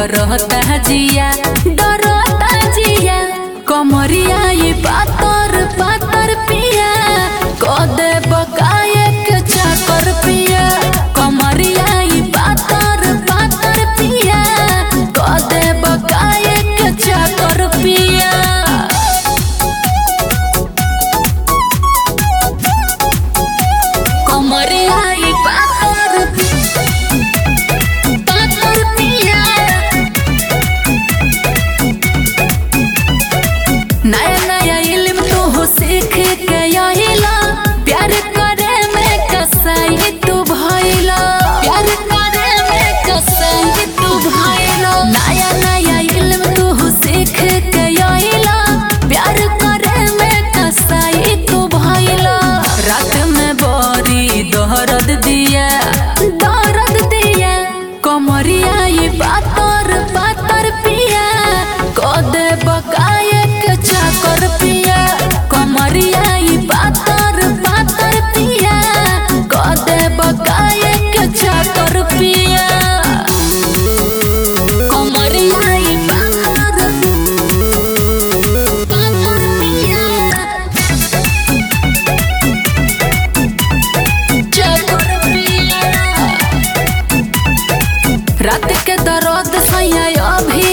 डरता जिया डरता जिया कमरिया ये पातर पातर पिया कदे बकाए के चाकर पिया कमरिया ये पातर पातर पिया कदे बकाए के चाकर पिया कमरिया ये पातर पातर पिया नया नया इल्म तू हो सीख के आइला प्यार करे में कसाई तू भइला प्यार करे में कसाई तू भइला नया नया इल्म तू हो सीख के आइला प्यार करे में कसाई तू भइला रात में बोरी दर्द दिया दर्द दिया कमरिया ये पातर पातर पिया कदे बकाए के चाकर पिया कमरिया ये पातर पातर पिया कदे बकाए के चाकर पिया कमरिया ये पातर पातर पिया चाकर पिया रात के दर्द सैया अभी